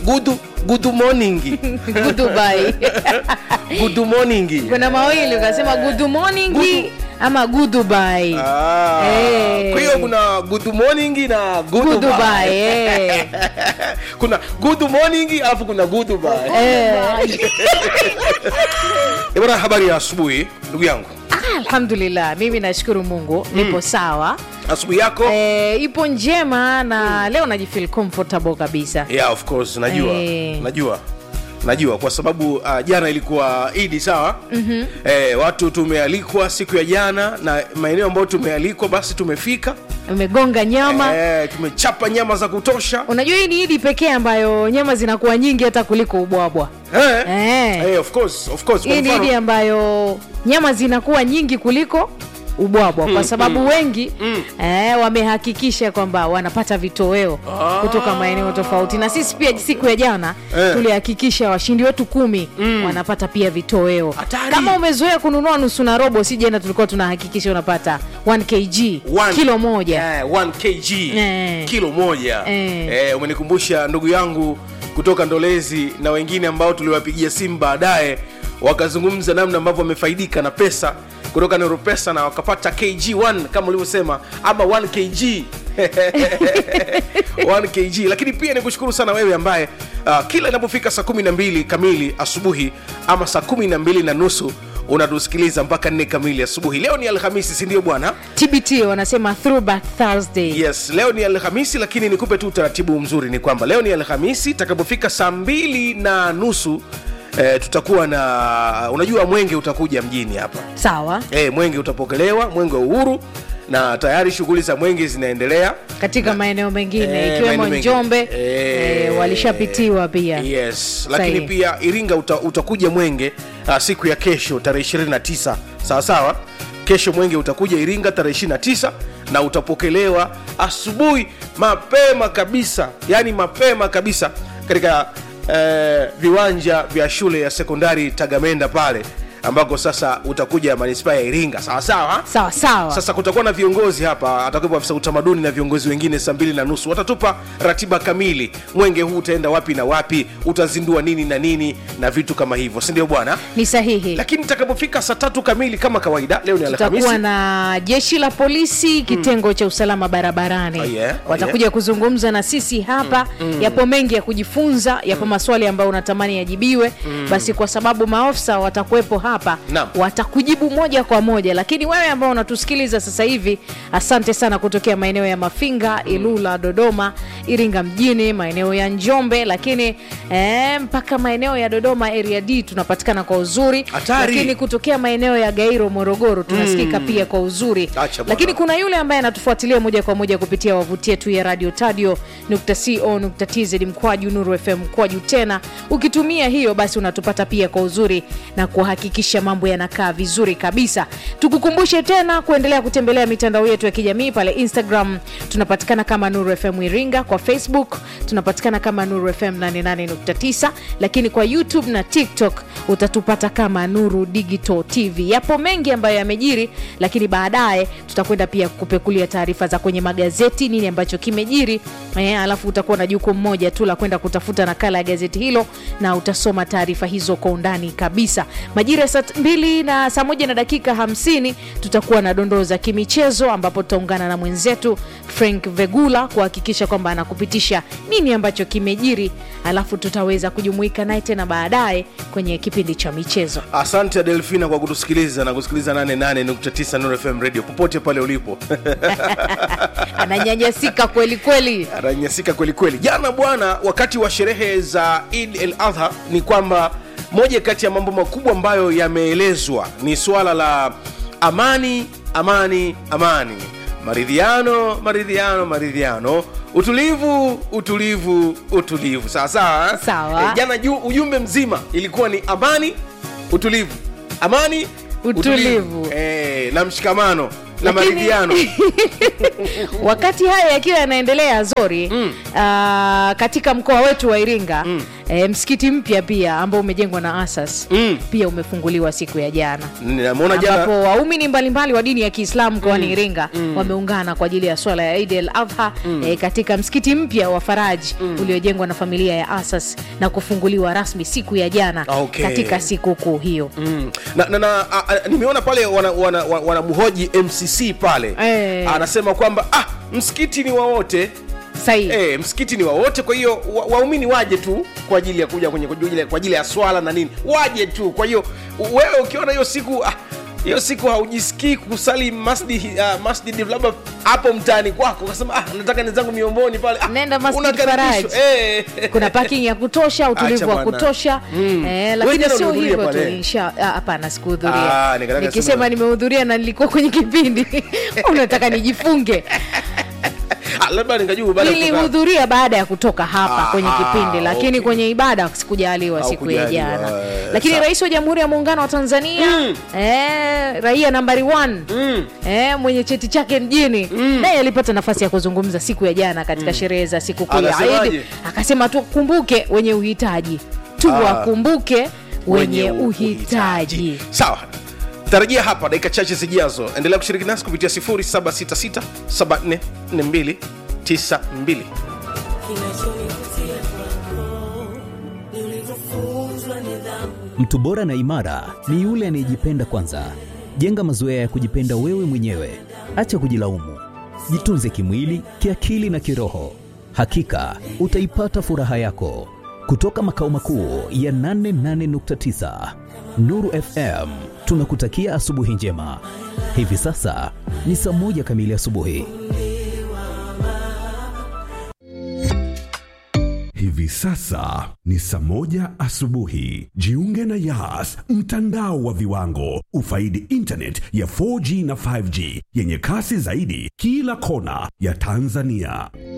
good good morning Goodbye. good morning kuna mawili ukasema good morning Good- ama goodbye Ah, Eh. kwa hiyo kuna good morning na good Goodbye, bye. eh. kuna good morning alafu kuna good bye. Eh. Eh, bwana habari ya asubuhi ndugu yangu Ah, alhamdulillah mimi nashukuru mungu nipo sawa asubuhi yako eh, ipo njema na leo najifeel comfortable kabisa yeah of course najua Eh. najua najua kwa sababu uh, jana ilikuwa idi sawa mm-hmm. eh, watu tumealikwa siku ya jana na maeneo ambayo tumealikwa basi tumefika umegonga nyama eh, tumechapa nyama za kutosha unajua hii ni idi pekee ambayo nyama zinakuwa nyingi hata kuliko ubwabwa eh. Eh. Eh, of course, of course. Kwa hii ni mfano- idi ambayo nyama zinakuwa nyingi kuliko ubwabwa kwa sababu wengi eh, wamehakikisha kwamba wanapata vitoweo Ah. kutoka maeneo tofauti na sisi pia siku ya jana Eh. tulihakikisha washindi wetu kumi wanapata pia vitoweo Hatari. kama umezoea kununua nusu na robo si jana tulikuwa tunahakikisha unapata 1 kg One- kilo moja Eh, 1 kg Eh. kilo moja Eh. eh, umenikumbusha ndugu yangu kutoka ndolezi na wengine ambao tuliwapigia simu baadaye wakazungumza namna ambavyo wamefaidika na pesa kutoka neuropesa na wakapata kg1 kama ulivyosema ama 1 kg 1 kg lakini pia nikushukuru sana wewe ambaye uh, kila inapofika saa 12 kamili asubuhi ama saa 12 na nusu unatusikiliza mpaka 4 kamili asubuhi leo ni alhamisi sindio bwana tbt wanasema throwback thursday yes leo ni alhamisi lakini nikupe tu utaratibu mzuri ni kwamba leo ni alhamisi itakapofika saa mbili na nusu eh, tutakuwa na unajua mwenge utakuja mjini hapa sawa eh, mwenge utapokelewa mwenge wa uhuru na tayari shughuli za mwenge zinaendelea katika maeneo mengine Eh, ikiwemo maeneo mengine. njombe Eh, eh, walishapitiwa pia yes lakini Sahihi. pia iringa uta, utakuja mwenge uh, siku ya kesho tarehe 29 sawa sawa kesho mwenge utakuja iringa tarehe 29 na utapokelewa asubuhi mapema kabisa yani mapema kabisa katika eh, viwanja vya shule ya sekondari tagamenda pale ambako sasa utakuja manispaa ya iringa sawa sawa sawa sawa sasa kutakuwa na viongozi hapa atakuwepo afisa utamaduni na viongozi wengine saa mbili na nusu watatupa ratiba kamili mwenge huu utaenda wapi na wapi utazindua nini na nini na vitu kama hivyo sindio bwana ni sahihi lakini itakapofika saa tatu kamili kama kawaida leo ni tutakuwa alhamisi na jeshi la polisi kitengo cha usalama barabarani Oh, yeah. Oh, watakuja kuzungumza na sisi hapa yapo mengi ya kujifunza yapo maswali ambayo unatamani yajibiwe basi kwa sababu maofisa watakuwepo hapa Naam. watakujibu moja kwa moja lakini wewe ambao unatusikiliza sasa hivi asante sana kutokea maeneo ya mafinga ilula dodoma iringa mjini maeneo ya njombe lakini eh, mpaka maeneo ya dodoma area d tunapatikana kwa uzuri Hatari. lakini kutokea maeneo ya gairo morogoro tunasikika pia kwa uzuri Acha bwana. lakini kuna yule ambaye anatufuatilia moja kwa moja kupitia wavuti yetu ya radio tadio co tz mkwaju nuru fm mkwaju tena ukitumia hiyo basi unatupata pia kwa uzuri na kuhakikisha mambo yanakaa vizuri kabisa tukukumbushe tena kuendelea kutembelea mitandao yetu ya kijamii pale instagram tunapatikana kama nuru fm iringa kwa facebook tunapatikana kama nuru fm 88.9 lakini kwa youtube na tiktok utatupata kama nuru digital tv yapo mengi ambayo yamejiri lakini baadaye tutakwenda pia kupekulia taarifa za kwenye magazeti nini ambacho kimejiri eh, alafu utakuwa na jukumu moja tu la kwenda kutafuta nakala ya gazeti hilo na utasoma taarifa hizo kwa undani kabisa majira ya saa mbili na saa moja na dakika hamsini tutakuwa na dondoo za kimichezo ambapo tutaungana na mwenzetu frank vegula kuhakikisha kwamba anakupitisha nini ambacho kimejiri alafu tutaweza kujumuika naye tena baadaye kwenye kipindi cha michezo asante adelfina kwa kutusikiliza na kusikiliza 88.9 Nuru fm radio popote pale ulipo ananyanyasika kweli kweli ananyasika kweli kweli jana bwana wakati wa sherehe za id el adha ni kwamba moja kati ya mambo makubwa ambayo yameelezwa ni suala la amani amani amani maridhiano maridhiano maridhiano utulivu utulivu utulivu sawa sawa eh? Sawa. Eh, jana ju, ujumbe mzima ilikuwa ni amani utulivu amani Utulivu. Eh, na mshikamano na Lakini- maridhiano wakati haya yakiwa yanaendelea zori mm. uh, katika mkoa wetu wa iringa mm. e, msikiti mpya pia ambao umejengwa na asas Mm. pia umefunguliwa siku ya jana Nimeona ambapo jana waumini mbalimbali wa dini ya kiislamu mkoani iringa wameungana kwa ajili ya swala ya idi el adha e, katika msikiti mpya wa faraji uliojengwa na familia ya asas na kufunguliwa rasmi siku ya jana Okay. katika sikukuu hiyo Mm. na, na, na a, a, nimeona pale wanamhoji wana, wana wanamhoji mcc pale Eh. anasema kwamba ah, msikiti ni wa wote sahihi Eh, msikiti ni wa wote kwa hiyo wa- waumini waje tu kwa ajili ya kuja kwenye kwa ajili- kwa ajili ya swala na nini waje tu kwa hiyo wewe ukiona hiyo siku ah, hiyo siku haujisikii kusali masjid uh, masjid labda hapo mtaani kwako ukasema ah, nataka nizangu miomboni pale ah, Nenda Masjid unakaribishwa. Faraj. eh. kuna parking ya kutosha utulivu Acha wa bwana. kutosha Mm. eh, Wewe lakini jana sio ulihudhuria hivyo tu pale? insha- ah, hapana sikuhudhuria Ah, nikataka nikisema sema- nimehudhuria na nilikuwa kwenye kipindi unataka nijifunge Ah, labda ningajua baada ya kutoka- nilihudhuria baada ya kutoka hapa Ah, kwenye kipindi lakini okay. kwenye ibada sikujaliwa siku ya Haukujaliwa, jana eh, lakini sawa. rais wa jamhuri ya muungano wa tanzania Mm. eh, raia nambari 1 Mm. eh, mwenye cheti chake mjini naye alipata nafasi ya kuzungumza siku ya jana katika sherehe za sikukuu ya Anasemaje? Eid akasema tukumbuke wenye uhitaji tuwakumbuke wenye uhitaji sawa tarajia hapa dakika chache zijazo endelea kushiriki nasi kupitia 766744292 kinachonivutia kwako ni ulivyofunzwa nidhamu Mtu bora na imara ni yule anayejipenda kwanza. Jenga mazoea ya kujipenda wewe mwenyewe, acha kujilaumu. Jitunze kimwili, kiakili na kiroho. Hakika utaipata furaha yako. Kutoka makao makuu ya 88.9 Nuru FM, tunakutakia asubuhi njema. Hivi sasa ni saa moja kamili asubuhi. Hivi sasa ni saa moja asubuhi. Jiunge na Yas, mtandao wa viwango. Ufaidi internet ya 4G na 5G yenye kasi zaidi kila kona ya Tanzania.